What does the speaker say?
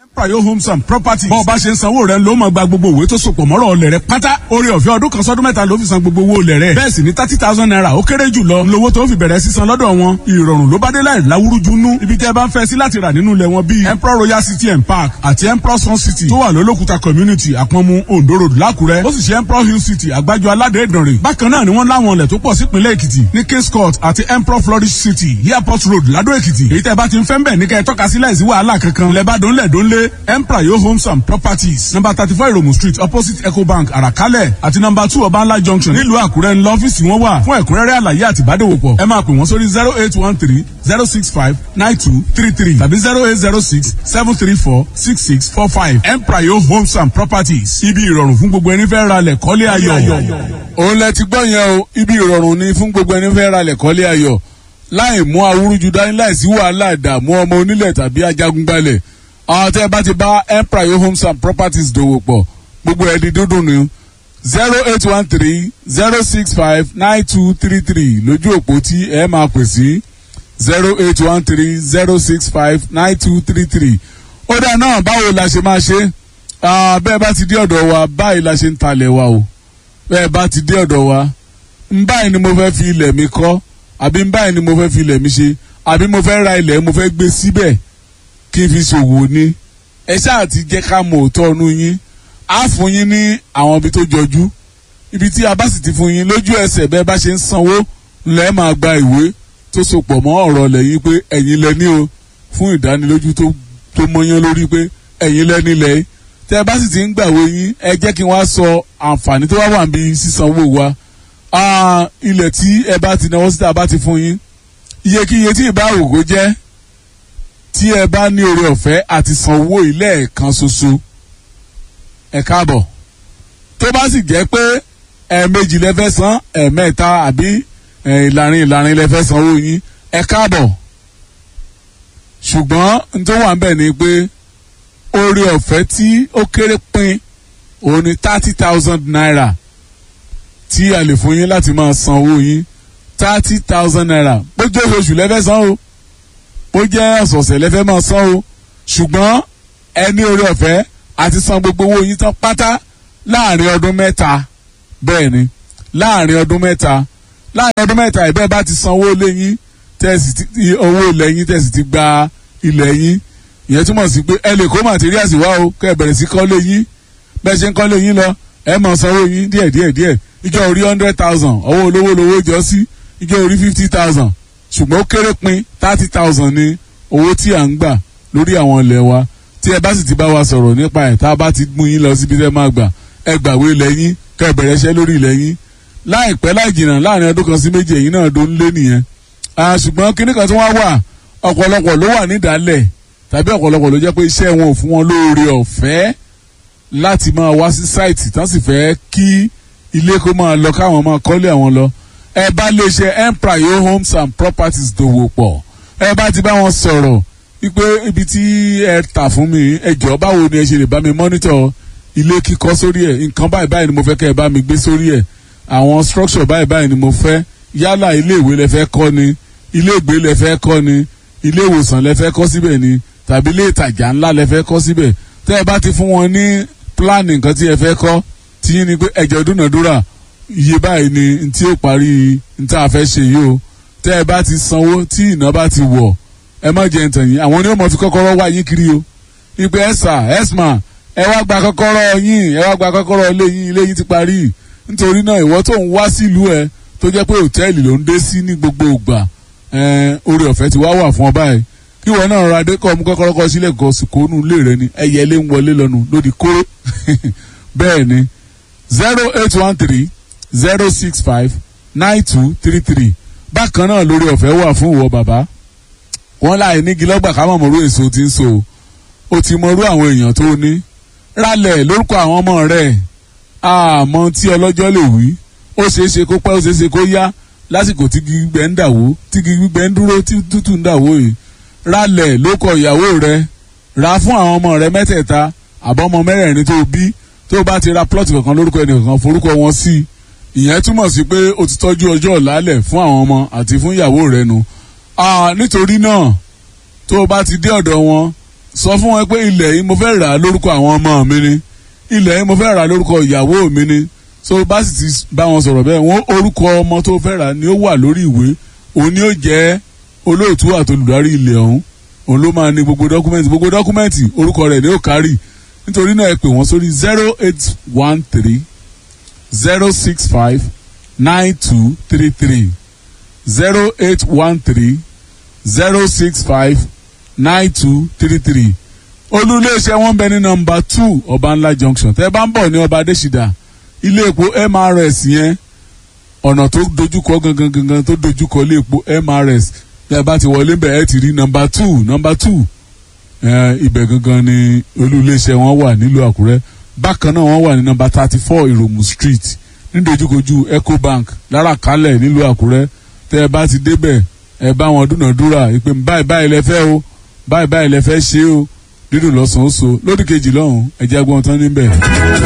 Prayo Homes and Properties. bọ́ọ̀ bá ṣe ń sanwó rẹ̀ ló máa gba gbogbo òwe tó sopọ̀ mọ́rọ̀ ọ̀lẹ̀ rẹ̀ pátá. orí ọ̀fẹ́ ọdún kan sọ́dún mẹ́ta ló fi san gbogbo owó ọ̀lẹ̀ rẹ̀. bẹ́ẹ̀ sì ni thirty thousand naira ó kéré jù lọ. lówó tó fi bẹ̀rẹ̀ sísan lọ́dọ̀ wọn. ìrọ̀rùn ló bá dé láì láwúrúju nú. ibi tẹ́ ẹ bá ń fẹ́ sí láti rà nínú ilẹ̀ wọn bíi Emperor Royal City and Park àti Emperor Sun City tó wà lólókùta community àpọ̀nmu Ondo Road lákùrẹ́. ó sì ṣe Emperor Hill City àgbájọ aládé ìdànrè. bákan náà ni wọ́n láwọn ilẹ̀ tó pọ̀ sípínlẹ̀ Èkìtì ní Kings Court àti Emperor Flourish City Airport Road Ládó Èkìtì. èyí tẹ́ bá ti ń fẹ́ ń bẹ̀ ní kẹ́ ẹ tọ́ka sí láìsí wàhálà kankan. lẹ́bàá dónlẹ̀ dónlé Emperor Yo Homes and Properties number thirty four Iromu Street opposite Ecobank Àràkálẹ̀ àti number two Ọbànlá Junction nílùú Àkúrẹ́ ńlọ ọ́fíìsì wọn wà fún ẹ̀kúnrẹ́rẹ́ àlàyé àti ìbádòwòpọ̀ ẹ máa pè wọ́n sórí zero eight one three zero six five nine two three three tàbí zero eight zero six seven three four six six four five Emprayo Homes and Properties ibi ìrọ̀rùn fún gbogbo ẹni fẹ́ ra lẹ̀ kọ́lé ayọ̀. òun lẹ ti gbọ́ yẹn o ibi ìrọ̀rùn ni fún gbogbo ẹni fẹ́ ra lẹ̀ kọ́lé ayọ̀ láì mú awúrúju dání láì sí wàhálà ìdààmú ọmọ onílẹ̀ tàbí ajagunbalẹ̀ àwọn tẹ́ ẹ bá ti bá Emprayo Homes and Properties dòwò pọ̀ gbogbo ẹ̀ di dúdùn ni zero eight one three zero six five nine two three three lójú òpó tí ẹ máa pè sí zero eight one three zero six five nine two three three ó dà náà báwo la ṣe máa ṣe bẹ́ẹ̀ bá ti dé ọ̀dọ̀ wa báyìí la ṣe ń talẹ̀ wa o bẹ́ẹ̀ bá ti dé ọ̀dọ̀ wa ń báyìí ni mo fẹ́ fi ilẹ̀ mi kọ́ àbí ń báyìí ni mo fẹ́ fi ilẹ̀ mi ṣe àbí mo fẹ́ ra ilẹ̀ mo fẹ́ gbé síbẹ̀ kí n fi ṣòwò ni ẹ ṣáà ti jẹ́ ká mọ̀ òótọ́ ọ̀nù yín á fún yín ní àwọn ibi tó jọjú ibi tí a bá sì ti fún yín lójú ẹsẹ̀ bẹ́ẹ̀ bá ṣe ń sanwó lẹ́ẹ̀ máa gba ìwé tó sopọ̀ mọ́ ọ̀rọ̀ lẹ́yìn pé ẹ̀yin lẹ ní o fún ìdánilójú tó tó mọ́yán lórí pé ẹ̀yin lẹ nílẹ̀ tẹ́ ẹ bá sì ti ń gbàwé yín ẹ jẹ́ kí wọ́n á sọ àǹfààní tó wá wà níbi sísanwó wa ilẹ̀ tí ẹ bá ti náwó síta bá ti fún yín iyekíye tí ìbá ògo jẹ́ tí ẹ bá ní oore ọ̀fẹ́ àti sanwó ilé ẹ̀kan ṣoṣo ẹ káàbọ̀ tó bá sì jẹ́ pé ẹ̀ẹ̀mejì lẹ fẹ́ san ẹ̀ẹ̀mẹ́ta àbí ìlàrin ìlàrin lẹ fẹ́ sanwó yín ẹ káàbọ̀ ṣùgbọ́n n tó wà ń bẹ̀ ni pé oore ọ̀fẹ́ tí ó kéré pin òun ni thirty thousand naira tí a lè fún yín láti máa san owó yín thirty thousand naira bó jẹ́ oṣooṣù lẹ́fẹ́ san o bó jẹ́ ọ̀sọ̀ọ̀sẹ̀ lẹ́fẹ́ máa san o ṣùgbọ́n ẹ ní oore ọ̀fẹ́ àti san gbogbo owó yín tán pátá láàrin ọdún mẹ́ta bẹ́ẹ̀ ni láàrin ọdún mẹ́ta láàrin ọdún mẹ́ta ìbẹ́ẹ̀ bá ti san owó lé yín tẹ́sì ti owó ilẹ̀ yín tẹ́sì ti gba ilẹ̀ yín ìyẹn túmọ̀ sí pé ẹ lè kó materials wá o kẹ́ ẹ bẹ̀rẹ̀ sí kọ́lé yín bẹ́ẹ̀ ṣe ń kọ́lé yín lọ ẹ máa sanwó yín díẹ̀ díẹ̀ díẹ̀ ìjọ orí hundred thousand owó olówó lówó jọ sí ìjọ orí fifty thousand ṣùgbọ́n ó kéré pin thirty thousand ni owó tí à ń gbà lórí àwọn ilẹ̀ wa tí ẹ bá sì ti bá wa sọ̀rọ̀ nípa ẹ̀ tá a bá ti mú yín lọ síbi tẹ́ máa gbà ẹ gbàwé ilẹ̀ yín kẹ́ ẹ bẹ̀rẹ̀ iṣẹ́ lórí ilẹ̀ yín láìpẹ́ láì jìnnà láàrin ọdún kan sí méjì ẹ̀yin náà ló ń lé nìyẹn ṣùgbọ́n kinní kan tí wọ́n wà ọ̀pọ̀lọpọ̀ ló wà nídàálẹ̀ tàbí ọ̀pọ̀lọpọ̀ ló jẹ́ pé iṣẹ́ wọn ò fún wọn lóore ọ̀fẹ́ láti máa wá sí sáìtì tán sì fẹ́ kí ilé kó máa lọ káwọn máa kọ́lé àwọn lọ ẹ bá lè ṣe Emprayo Homes and Properties dòwò pọ̀ ẹ bá ti bá wọn sọ̀rọ̀ wípé ibi tí ẹ tà fún mi ẹ jọ̀ọ́ báwo ni ẹ ṣe lè bá mi mọ́nítọ̀ ilé kíkọ́ sórí ẹ̀ nǹkan báyìí báyìí ni mo fẹ́ kẹ́ ẹ bá mi gbé sórí ẹ̀ àwọn structure báyìí báyìí ni mo fẹ́ yálà ilé ìwé lẹ fẹ́ kọ́ ni ilé ìgbé lẹ fẹ́ kọ́ ni ilé ìwòsàn lẹ fẹ́ kọ́ síbẹ̀ ni tàbí ilé ìtajà ńlá lẹ fẹ́ kọ́ síbẹ̀ tẹ́ ẹ bá ti fún wọn ní pílánì nǹkan tí ẹ fẹ́ kọ́ tí yín ni pé ẹ̀jẹ̀ dúnàdúrà iye báyìí ni tí ó parí ní tá a fẹ́ ṣe yìí o tẹ́ ẹ bá ti sanwó tí iná bá ti wọ̀ ẹ má jẹ́ ntàn yín àwọn onímọ̀ fi kọ́kọ́rọ́ wá yín kiri o ìpè ẹ̀sà ẹ̀smà ẹ wá gba kọ́kọ́rọ́ yín ẹ wá gba kọ́kọ́rọ́ ilé yín ilé yín ti parí nítorí náà ìwọ tó ń wá sílùú ẹ tó jẹ́ pé òtẹ́ẹ̀lì ló ń dé sí ní gbogbo ìgbà oore ọ̀fẹ́ ti wá wà fún ọ báyìí kí ìwọ náà ra dé kọ́ ọmú kọ́kọ́rọ́ kọ́ sílẹ̀ kọ́ sí kónú ilé rẹ ni ẹyẹ ilé ń wọlé lọ́nu lódì kóró bẹ́ẹ̀ ni zero eight one three zero six five nine two three three bákan náà lórí ọ̀fẹ́ wà fún ìwọ bàbá wọ́n láì nígi lọ́gbà ká mọ̀ mọ̀rú èso tí ń so o ti mọ̀rú àwọn èèyàn tó ní rálẹ̀ lórúkọ àwọn ọmọ rẹ̀ àmọ́ tí ọlọ́jọ́ lè wí ó ṣeé ṣe kó pẹ́ ó ṣeé ṣe kó yá lásìkò tí gbígbẹ́ ń dàwó tí gbígbẹ́ ń dúró tí tútù ń dàwó yìí rálẹ̀ ló kọ ìyàwó rẹ̀ rà fún àwọn ọmọ rẹ̀ mẹ́tẹ̀ẹ̀ta àbọ̀mọ mẹ́rẹ̀ẹ̀rin tó bí tó bá ti ra plọ́ọ̀tì kankan lórúkọ ẹnìkankan forúkọ wọn sí ìyẹn túmọ̀ sí pé o ti tọ́jú ọjọ́ ọ̀làlẹ̀ fún àwọn ọmọ àti fún ìyàwó rẹ̀ nu nítorí náà tó o bá ti dé ọ̀dọ̀ wọn sọ fún wọn pé ilẹ̀ yìí mo fẹ́ rà á lórúkọ àwọn ọmọ mi ni ilẹ̀ yìí mo fẹ́ rà á lórúkọ ìyàwó mi ni so bá sì ti bá wọn sọ̀rọ̀ bẹ́ẹ̀ wọ́n orúkọ ọmọ tó fẹ́ rà ni ó wà lórí ìwé òun ni ó jẹ́ olóòtú àtolùdarí ilẹ̀ ọ̀hún òun ló máa ní gbogbo dọ́kúmẹ́ǹtì gbogbo dọ́kúmẹ́ǹtì orúkọ rẹ̀ ni ó kárì nítorí náà ẹ pè wọ́n sórí zero eight one three zero six five nine two three three zero eight one three zero six five nine two three three olú-iléeṣẹ́ wọn bẹ ní nọ́mbà two ọbanla junction tẹ́ bá ń bọ̀ ní ọba adésìdá ilé epo mrs yẹn ọ̀nà tó dojúkọ gangan gangan tó dojúkọ ilé epo mrs tẹ́ bá ti wọlé bẹ̀ ẹ́ ti rí nọ́mbà two nọ́mbà two ibẹ̀ gangan ni olú-iléeṣẹ́ wọn wà nílùú àkúrẹ́ bákan náà wọ́n wà ní nọ́mbà thirty four ìròmù street nídojúkojú ecobank láràkálẹ̀ nílùú àkúrẹ́ tẹ́ ẹ bá ti débẹ̀ ẹ bá wọn dúnàdúrà ìpè báyìí báyìí lẹ fẹ́ o báyìí báyìí lẹ fẹ́ ṣe o dídùn lọ́sàn-án ó so lódì kejì lọ́hùn-ún ẹ̀jẹ̀ agbọ̀n tán níbẹ̀.